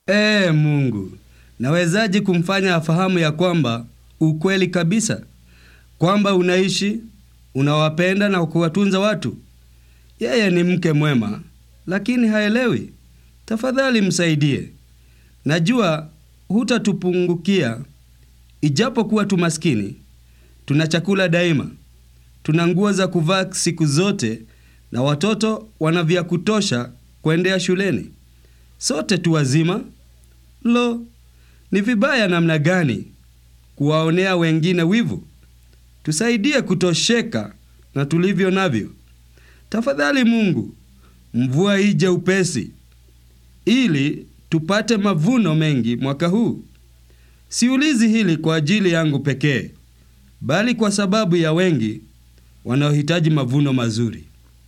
Ee Mungu, nawezaje kumfanya afahamu ya kwamba ukweli kabisa kwamba unaishi, unawapenda na kuwatunza watu? Yeye ni mke mwema, lakini haelewi. Tafadhali msaidie. Najua hutatupungukia, ijapokuwa tu maskini. Tuna chakula daima, tuna nguo za kuvaa siku zote, na watoto wana vya kutosha kuendea shuleni. Sote tu wazima. Lo, ni vibaya namna gani kuwaonea wengine wivu! Tusaidie kutosheka na tulivyo navyo. Tafadhali Mungu, mvua ije upesi, ili tupate mavuno mengi mwaka huu. Siulizi hili kwa ajili yangu pekee, bali kwa sababu ya wengi wanaohitaji mavuno mazuri.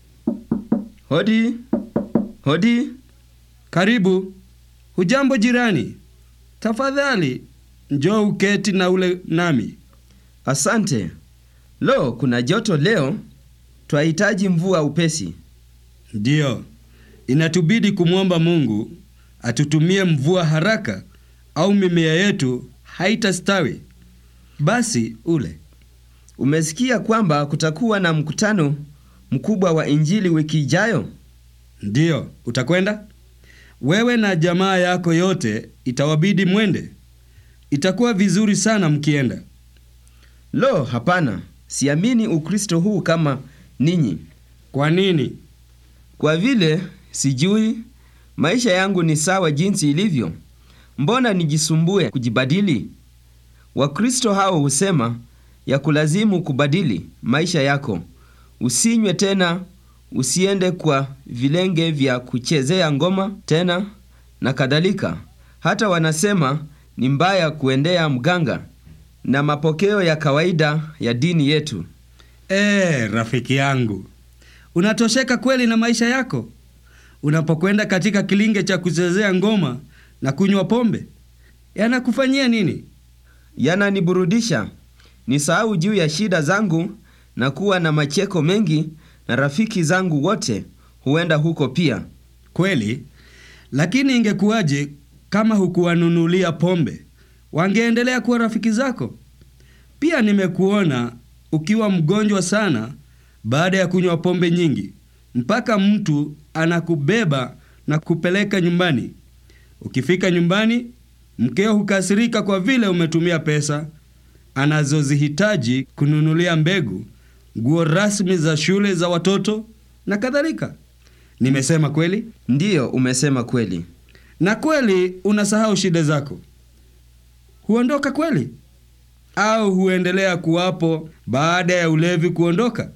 Hodi, hodi. Karibu. Hujambo jirani? Tafadhali njoo uketi na ule nami. Asante. Lo, kuna joto leo. Twahitaji mvua upesi. Ndiyo, inatubidi kumwomba Mungu atutumie mvua haraka, au mimea yetu haitastawi. Basi ule Umesikia kwamba kutakuwa na mkutano mkubwa wa Injili wiki ijayo? ndiyo, utakwenda wewe na jamaa yako yote, itawabidi mwende. Itakuwa vizuri sana mkienda. Lo, hapana. Siamini Ukristo huu kama ninyi. Kwa nini? Kwa vile sijui maisha yangu ni sawa jinsi ilivyo. Mbona nijisumbue kujibadili? Wakristo hao husema ya kulazimu kubadili maisha yako. Usinywe tena, usiende kwa vilenge vya kuchezea ngoma tena na kadhalika. Hata wanasema ni mbaya kuendea mganga na mapokeo ya kawaida ya dini yetu. Ee, rafiki yangu, unatosheka kweli na maisha yako unapokwenda katika kilinge cha kuchezea ngoma na kunywa pombe? Yanakufanyia nini? yananiburudisha nisahau juu ya shida zangu na kuwa na macheko mengi, na rafiki zangu wote huenda huko pia. Kweli, lakini ingekuwaje kama hukuwanunulia pombe? Wangeendelea kuwa rafiki zako. Pia nimekuona ukiwa mgonjwa sana baada ya kunywa pombe nyingi, mpaka mtu anakubeba na kupeleka nyumbani. Ukifika nyumbani, mkeo hukasirika kwa vile umetumia pesa anazozihitaji kununulia mbegu, nguo rasmi za shule za watoto na kadhalika. Nimesema kweli? Ndiyo, umesema kweli. Na kweli unasahau shida zako? Huondoka kweli? Au huendelea kuwapo baada ya ulevi kuondoka?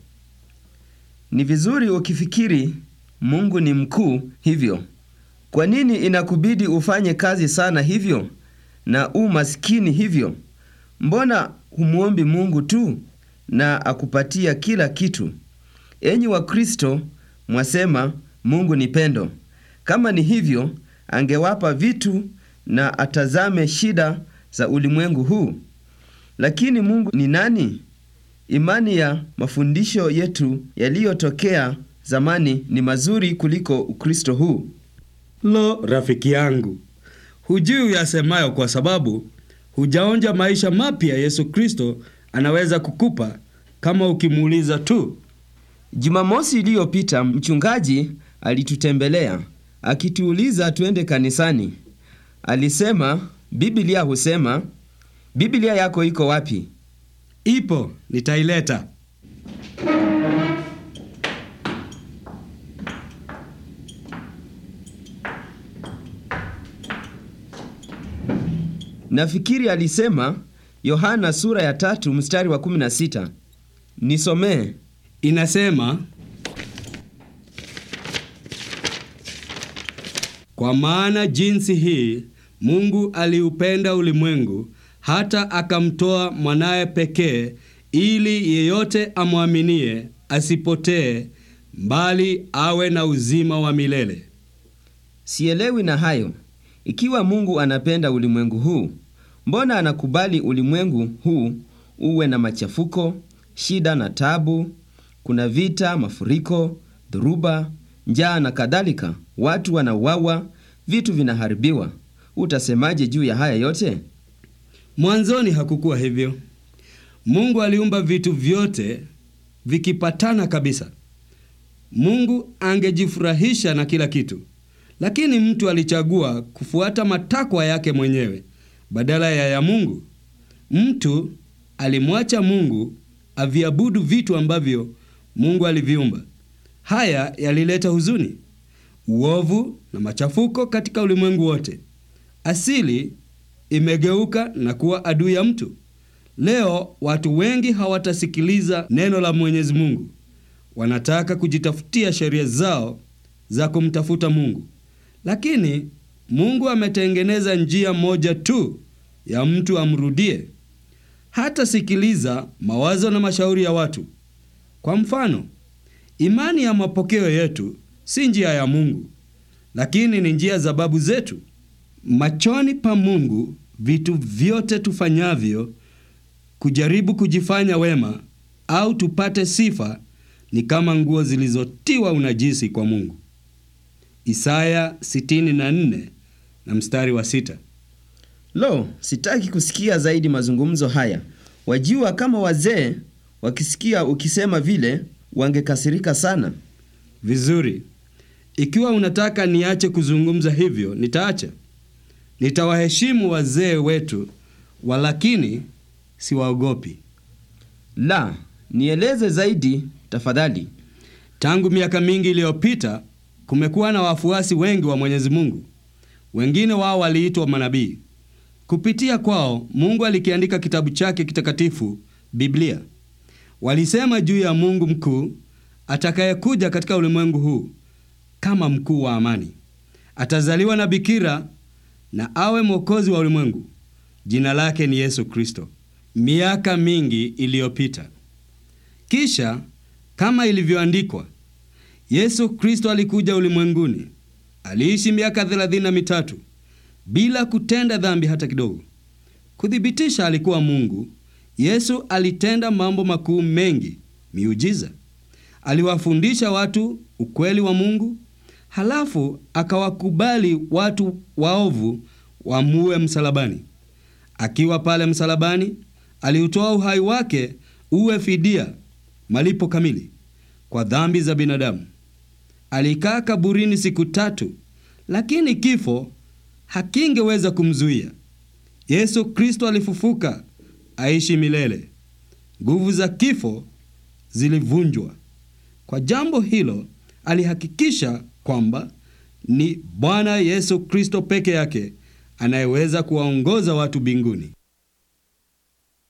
Ni vizuri ukifikiri Mungu ni mkuu hivyo. Kwa nini inakubidi ufanye kazi sana hivyo na u maskini hivyo? Mbona humwombi Mungu tu na akupatia kila kitu? Enyi Wakristo, mwasema Mungu ni pendo. Kama ni hivyo, angewapa vitu na atazame shida za ulimwengu huu. Lakini Mungu ni nani? Imani ya mafundisho yetu yaliyotokea zamani ni mazuri kuliko Ukristo huu. Lo, rafiki yangu, hujui uyasemayo kwa sababu hujaonja maisha mapya Yesu Kristo anaweza kukupa kama ukimuuliza tu. Jumamosi iliyopita mchungaji alitutembelea akituuliza tuende kanisani. Alisema Biblia husema, Biblia yako iko wapi? Ipo, nitaileta. Nafikiri alisema Yohana sura ya tatu mstari wa 16. Nisomee. Inasema, kwa maana jinsi hii Mungu aliupenda ulimwengu hata akamtoa mwanaye pekee, ili yeyote amwaminie asipotee, bali awe na uzima wa milele. Sielewi na hayo. Ikiwa Mungu anapenda ulimwengu huu, mbona anakubali ulimwengu huu uwe na machafuko, shida na tabu? Kuna vita, mafuriko, dhoruba, njaa na kadhalika. Watu wanauawa, vitu vinaharibiwa. utasemaje juu ya haya yote? Mwanzoni hakukuwa hivyo. Mungu aliumba vitu vyote vikipatana kabisa. Mungu angejifurahisha na kila kitu, lakini mtu alichagua kufuata matakwa yake mwenyewe badala ya ya Mungu. Mtu alimwacha Mungu aviabudu vitu ambavyo Mungu aliviumba. Haya yalileta huzuni, uovu na machafuko katika ulimwengu wote. Asili imegeuka na kuwa adui ya mtu. Leo watu wengi hawatasikiliza neno la Mwenyezi Mungu. Wanataka kujitafutia sheria zao za kumtafuta Mungu. Lakini Mungu ametengeneza njia moja tu ya mtu amrudie. Hatasikiliza mawazo na mashauri ya watu. Kwa mfano, imani ya mapokeo yetu si njia ya Mungu, lakini ni njia za babu zetu. Machoni pa Mungu, vitu vyote tufanyavyo kujaribu kujifanya wema au tupate sifa ni kama nguo zilizotiwa unajisi kwa Mungu. Isaya 64 na mstari wa sita. Lo, sitaki kusikia zaidi mazungumzo haya. Wajua, kama wazee wakisikia ukisema vile wangekasirika sana. Vizuri, ikiwa unataka niache kuzungumza hivyo, nitaacha. Nitawaheshimu wazee wetu, walakini siwaogopi. La, nieleze zaidi tafadhali. Tangu miaka mingi iliyopita kumekuwa na wafuasi wengi wa Mwenyezi Mungu. Wengine wao waliitwa manabii. Kupitia kwao Mungu alikiandika kitabu chake kitakatifu, Biblia. Walisema juu ya Mungu mkuu atakayekuja katika ulimwengu huu kama mkuu wa amani. Atazaliwa na bikira na awe mwokozi wa ulimwengu. Jina lake ni Yesu Kristo. Miaka mingi iliyopita. Kisha kama ilivyoandikwa, Yesu Kristo alikuja ulimwenguni, aliishi miaka thelathini na mitatu bila kutenda dhambi hata kidogo. Kuthibitisha alikuwa Mungu, Yesu alitenda mambo makuu mengi, miujiza. Aliwafundisha watu ukweli wa Mungu, halafu akawakubali watu waovu wamuue msalabani. Akiwa pale msalabani, aliutoa uhai wake uwe fidia, malipo kamili kwa dhambi za binadamu. Alikaa kaburini siku tatu, lakini kifo hakingeweza kumzuia. Yesu Kristo alifufuka, aishi milele. Nguvu za kifo zilivunjwa. Kwa jambo hilo, alihakikisha kwamba ni Bwana Yesu Kristo peke yake anayeweza kuwaongoza watu mbinguni.